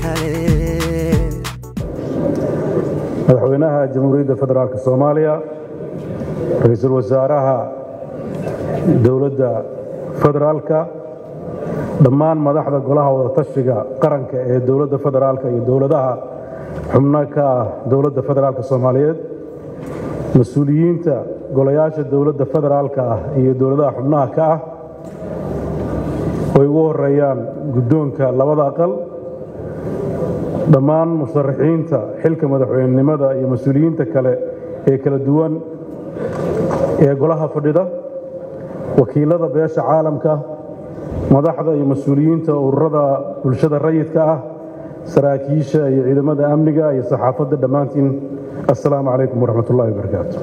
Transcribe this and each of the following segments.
kale madaxweynaha jamhuuriyadda federaalk soomaaliya ra-iisul wasaaraha dowladda federaalka dhammaan madaxda golaha wadatashiga qaranka ee dowladda federaalka iyo dowladaha xubno ka ah dowladda federaalk soomaaliyeed mas-uuliyiinta golayaasha dowladda federaalka ah iyo dowladaha xubnaha ka ah ay ugu horeeyaan guddoonka labada aqal dhammaan musharaxiinta xilka madaxweynenimada iyo mas-uuliyiinta kale ee kala duwan ee golaha fadhida wakiilada beesha caalamka madaxda iyo mas-uuliyiinta ururada bulshada rayidka ah saraakiisha iyo ciidamada amniga iyo saxaafadda dhammaantiin assalaamu calaykum waraxmat ullahi wabarakaatu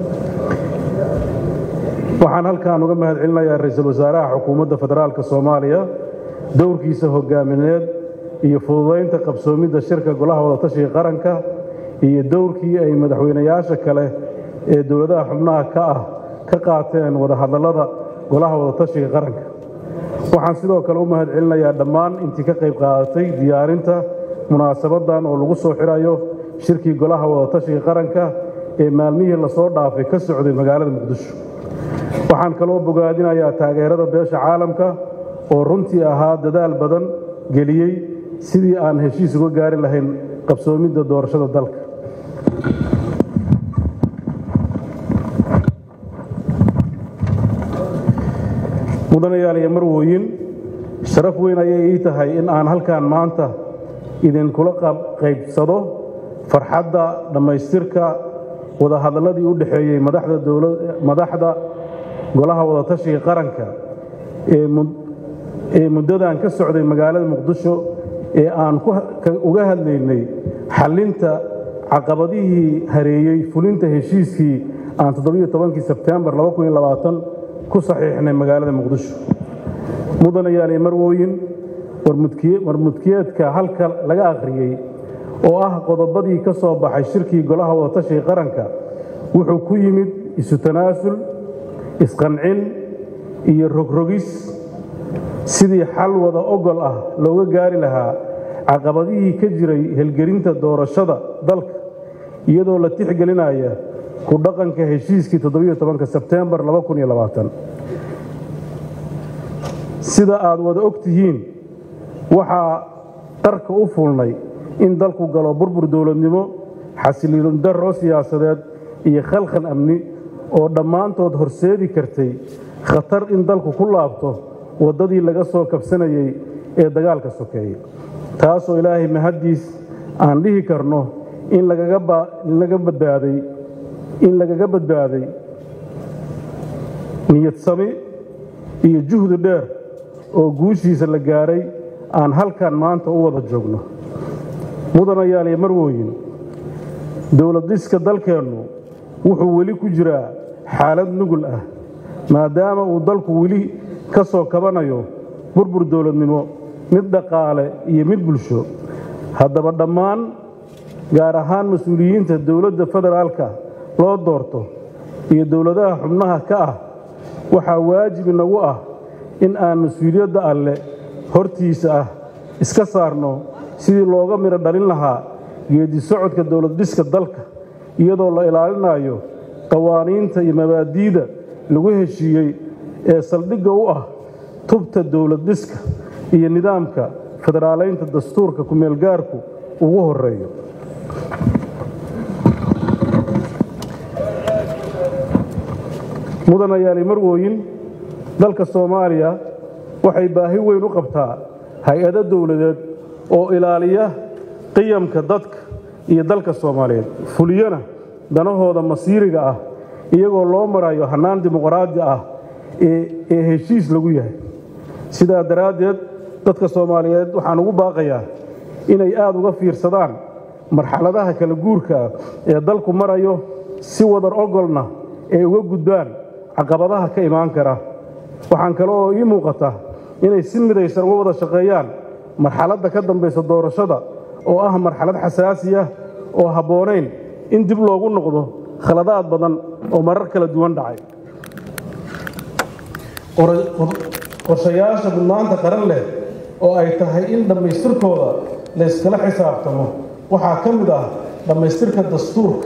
waxaan halkan uga mahad celinayaa ra-iisul wasaaraha xukuumadda federaalk soomaaliya dowrkiisa hogaamineed iyo fududaynta qabsoomidda shirka golaha wadatashiga qaranka iyo dowrkii ay madaxweynayaasha kale ee dowladaha xubnaha ka ah ka qaateen wadahadallada golaha wadatashiga qaranka waxaan sidoo kale u mahad celinayaa dhammaan intii ka qayb qaadatay diyaarinta munaasabadan oo lagu soo xirayo shirkii golaha wadatashiga qaranka ee maalmihii lasoo dhaafay ka socday magaalada muqdisho waxaan kaloo bogaadinayaa taageerada beesha caalamka oo runtii ahaa dadaal badan geliyey sidii aan heshiis uga gaari lahayn qabsoomidda doorashada dalka mudanayaal iyo marwooyin sharaf weyn ayay ii tahay in aan halkan maanta idinkula qaybsado farxadda dhammaystirka wadahadalladii u dhexeeyey madaxda golaha wadatashiga qaranka ee muddadan ka socday magaalada muqdisho ee aan uga hadlaynay xallinta caqabadihii hareeyey fulinta heshiiskii aan toddobaiyo-tobankii sebtembar ku saxiixnay magaalada muqdisho mudanayaal iyo marwooyin warmudkiyeedka halka laga akhriyey oo ah qodobadii ka soo baxay shirkii golaha wadatashiga qaranka wuxuu ku yimid isu tanaasul isqancin iyo rogrogis sidii xal wada ogol ah looga gaari lahaa caqabadihii ka jiray helgelinta doorashada dalka iyadoo la tixgelinaya ku dhaqanka heshiiskii todobiyo-tobanka sebtembar sida aad wada og tihiin waxaa qarka u fulnay in dalku galo burbur dowladnimo xasiliin darro siyaasadeed iyo khalkhan amni oo dhammaantood horseedi kartay khatar in dalku ku laabto waddadii laga soo kabsanayey ee dagaalka sokeeyey taasoo ilaahay mahaddiis aan dhihi karno in lagaga badbaaday in lagaga badbaaday niyad sami iyo juhdi dheer oo guushiisa la gaaray aan halkan maanta u wada joogno mudanayaal iyo marwooyin dowladiska dalkeennu wuxuu weli ku jiraa xaalad nugul ah maadaama uu dalku weli ka soo kabanayo burbur dowladnimo mid dhaqaale iyo mid bulsho haddaba dhammaan gaar ahaan mas-uuliyiinta dowladda federaalka loo doorto iyo dowladaha xubnaha ka ah waxaa waajib inagu ah in aan mas-uuliyadda alle hortiisa ah iska saarno sidii looga midho dhalin lahaa geedi socodka dowladdhiska dalka iyadoo la ilaalinayo qawaaniinta iyo mabaadi'da lagu heshiiyey ee saldhigga u ah tubta dowladdhiska iyo nidaamka federaalaynta dastuurka ku-meelgaarku ugu horeeyo mudanayaali marwooyin dalka soomaaliya waxay baahi weyn u qabtaa hay-ado dowladeed oo ilaaliya qiyamka dadka iyo dalka soomaaliyeed fuliyana danahooda masiiriga ah iyagoo loo marayo hannaan dimuqraadi ah ee heshiis lagu yahay sidaa daraaddeed dadka soomaaliyeed waxaan ugu baaqayaa inay aad uga fiirsadaan marxaladaha kala guurka ah ee dalku marayo si wadar ogolna ay uga gudbaan caqabadaha ka imaan kara waxaan kale oo ii muuqata inay si midaysan uga wada shaqeeyaan marxaladda ka dambaysa doorashada oo ah marxalad xasaasi ah oo habboonayn in dib loogu noqdo khaladaad badan oo marar kala duwan dhacay qorshayaasha mudnaanta qaran leh oo ay tahay in dhammaystirkooda layskala xisaabtamo waxaa ka mid ah dhammaystirka dastuurka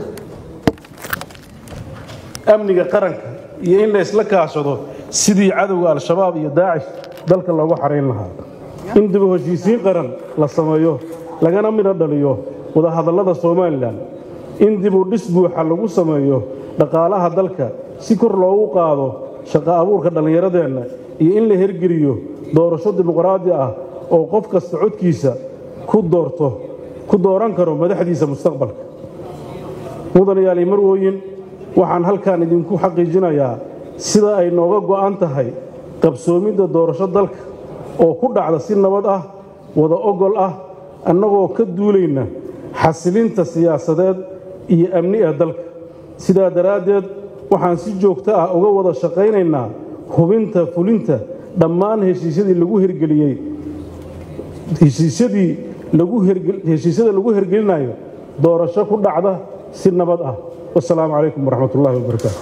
amniga qaranka iyo in laysla kaashado sidii cadowga al-shabaab iyo daacish dalka loogu xarayn lahaa in dibu heshiisiin qaran la sameeyo lagana midho dhaliyo wadahadallada somalilan in dibu dhis buuxa lagu sameeyo dhaqaalaha dalka si kor loogu qaado shaqo abuurka dhallinyaradeenna iyo in la hergeliyo doorasho dimuqraadi ah oo qof kasta codkiisa ku doorto ku dooran karo madaxdiisa mustaqbalka mudanayaal iyo marwooyin waxaan halkan idinku xaqiijinayaa sida ay nooga go'an tahay qabsoomidda doorasho dalka oo ku dhacda si nabad ah wada ogol ah annagoo ka duulayna xasilinta siyaasadeed iyo amni ee dalka sidaa daraaddeed waxaan si joogto ah uga wada shaqaynaynaa hubinta fulinta dhammaan heshiisyadii lagu hirgeliyey heshiisyadii lagu heshiisyada lagu hirgelinayo doorasho ku dhacda si nabad ah wasalaamu calaykum waraxmat ullahi wabarakaatu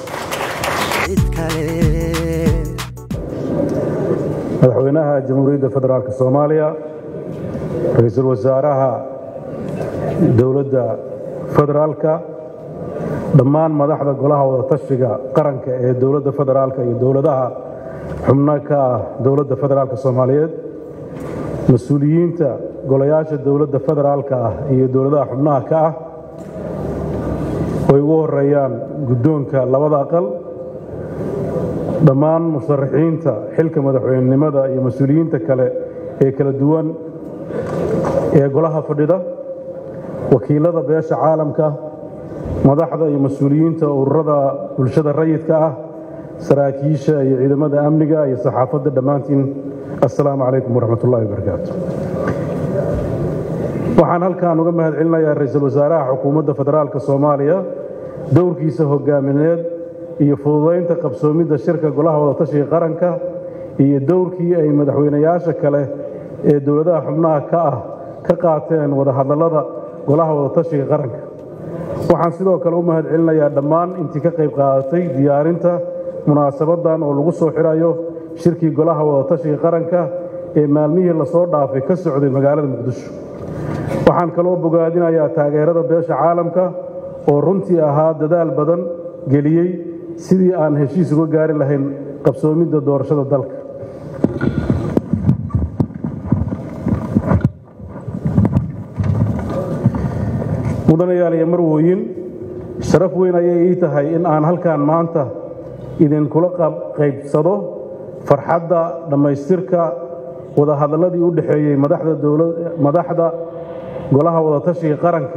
madaxweynaha jamhuuriyadda federaalk soomaaliya ra-iisul wasaaraha dowladda federaalka dhammaan madaxda golaha wadatashiga qaranka ee dowladda federaalka iyo dowladaha xubno ka ah dowladda federaalka soomaaliyeed mas-uuliyiinta golayaasha dowladda federaalka ah iyo dowladaha xubnaha ka ah ay ugu horeeyaan guddoonka labada aqal dhammaan musharaxiinta xilka madaxweynenimada iyo mas-uuliyiinta kale ee kala duwan ee golaha fadhida wakiilada beesha caalamka madaxda iyo mas-uuliyiinta ururada bulshada rayidka ah saraakiisha iyo ciidamada amniga iyo saxaafadda dhammaantiin assalaamu calaykum waraxmat ullahi wabarakaatu waxaan halkan uga mahad celinayaa ra-iisul wasaaraha xukuumadda federaalka soomaaliya dowrkiisa hogaamineed iyo fududaynta qabsoomidda shirka golaha wadatashiga qaranka iyo dowrkii ay madaxweynayaasha kale ee dowladaha xubnaha ka ah ka qaateen wadahadallada golaha wadatashiga qaranka waxaan sidoo kale u mahad celinayaa dhammaan intii ka qayb qaadatay diyaarinta munaasabaddan oo lagu soo xidhayo shirkii golaha wadatashiga qaranka ee maalmihii lasoo dhaafay ka socday magaalada muqdisho waxaan kaloo bogaadinayaa taageerada beesha caalamka oo runtii ahaa dadaal badan geliyey sidii aan heshiis uga gaari lahayn qabsoomidda doorashada dalka mudanayaal iyo marwooyin sharaf weyn ayay ii tahay in aan halkan maanta idinkula qaybsado farxadda dhammaystirka wadahadalladii u dhexeeyey madaxda golaha wadatashiga qaranka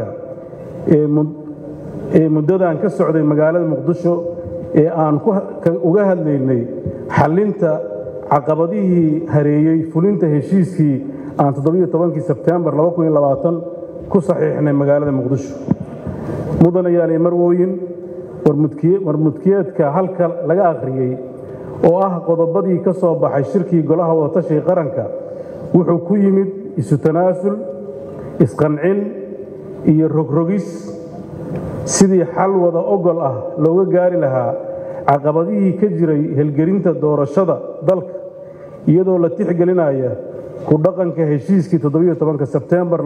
ee muddadan ka socday magaalada muqdisho ee aan uga hadlaynay xallinta caqabadihii hareeyey fulinta heshiiskii aan toddobaiyo-tobankii sebtembar ku saxiixnay magaalada muqdisho mudanayaal iyo marwooyin warmudkiyeedka halka laga akhriyey oo ah qodobadii ka soo baxay shirkii golaha wadatashiga qaranka wuxuu ku yimid isu tanaasul isqancin iyo rogrogis sidii xal wada ogol ah looga gaari lahaa caqabadihii ka jiray helgelinta doorashada dalka iyadoo la tixgelinaya ku dhaqanka heshiiskii todobiyo-tobanka sebtembar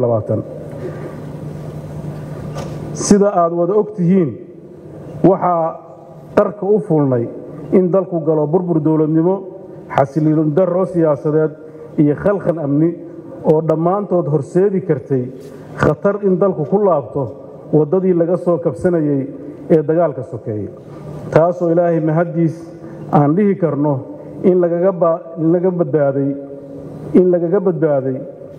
sida aad wada og tihiin waxaa qarka u fulnay in dalku galo burbur dowladnimo xasiliilin darro siyaasadeed iyo khalkhal amni oo dhammaantood horseedi kartay khatar in dalku ku laabto waddadii laga soo kabsanayey ee dagaalka sokeeyey taasoo ilaahay mahaddiis aan dhihi karno in lagaga badbaaday in lagaga badbaaday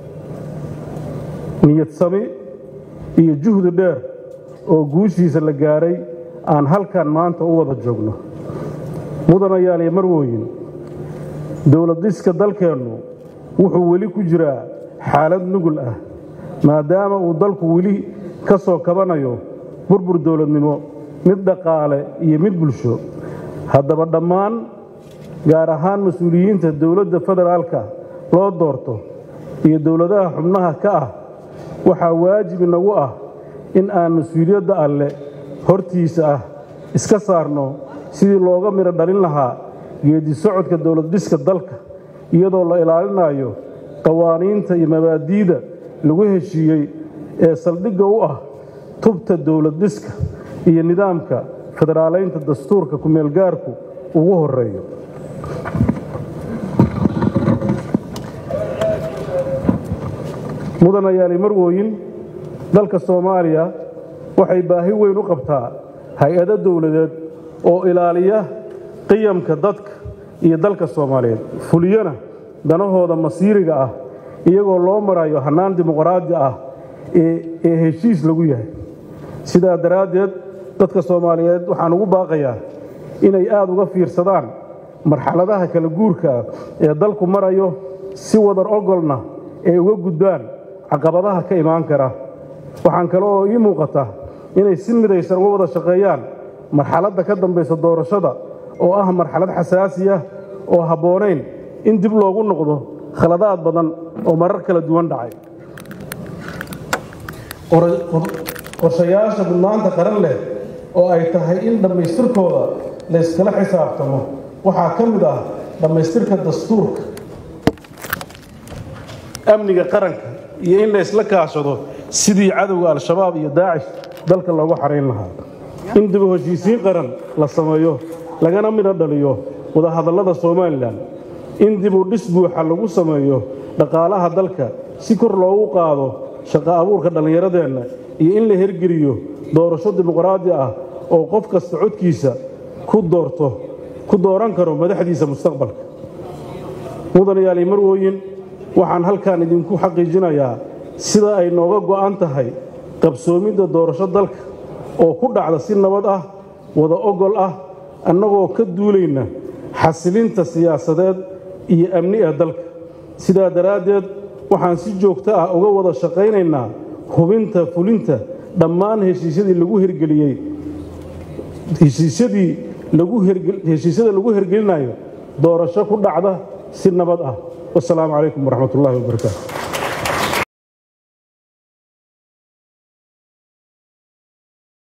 niyad sami iyo juhdi dheer oo guushiisa la gaaray aan halkan maanta u wada joogno mudanayaal iyo marwooyin dowladiska dalkeennu wuxuu weli ku jiraa xaalad nugul ah maadaama uu dalku weli ka soo kabanayo burbur dowladnimo mid dhaqaale iyo mid bulsho haddaba dhammaan gaar ahaan mas-uuliyiinta dowladda federaalka loo doorto iyo dowladaha xubnaha ka ah waxaa waajib inagu ah in aan mas-uuliyadda alle hortiisa ah iska saarno sidii looga midho dhalin lahaa geedi socodka dowlad dhiska dalka iyadoo la ilaalinayo qawaaniinta iyo mabaadi'da lagu heshiiyey ee saldhigga u ah tubta dowlad dhiska iyo nidaamka federaalaynta dastuurka ku-meelgaarku ugu horeeyo mudanayaali marwooyin dalka soomaaliya waxay baahi weyn u qabtaa hay-ado dowladeed oo ilaaliya qiyamka dadka iyo dalka soomaaliyeed fuliyana danahooda masiiriga ah iyagoo loo marayo hannaan dimuqraadi ah ee heshiis lagu yahay sidaa daraaddeed dadka soomaaliyeed waxaan ugu baaqayaa inay aad uga fiirsadaan marxaladaha kala guurka ah ee dalku marayo si wadar ogolna ay uga gudbaan caqabadaha ka imaan kara waxaan kale oo ii muuqata inay si midaysan uga wada shaqeeyaan marxaladda ka dambaysa doorashada oo ah marxalad xasaasi ah oo habboonayn in dib loogu noqdo khaladaad badan oo marar kala duwan dhacay qorshayaasha mudnaanta qaran leh oo ay tahay in dhammaystirkooda layskala xisaabtamo waxaa ka mid ah dhammaystirka dastuurka amniga qaranka iyo in laysla kaashado sidii cadowga al-shabaab iyo daacish dalka loogu xarayn lahaa in dib u heshiisiin qaran la sameeyo lagana midho dhaliyo wadahadallada somalilan in dib u dhis buuxa lagu sameeyo dhaqaalaha dalka si kor loogu qaado shaqo abuurka dhallinyaradeenna iyo in la hergeliyo doorasho dimuqraadi ah oo qof kasta codkiisa ku doorto ku dooran karo madaxdiisa mustaqbalka mudanayaali marwooyin waxaan halkan idinku xaqiijinayaa sida ay nooga go'an tahay qabsoomidda doorasho dalka oo ku dhacda si nabad ah wada ogol ah annagoo ka duulayna xasilinta siyaasadeed iyo amni ee dalka sidaa daraaddeed waxaan si joogto ah uga wada shaqaynaynaa hubinta fulinta dhammaan heshiisyadii lagu hirgeliyey heshiisyadii heshiisyada lagu hirgelinayo doorasho ku dhacda si nabad ah wasalaamu calaykum waraxmat ullahi wabarakaatu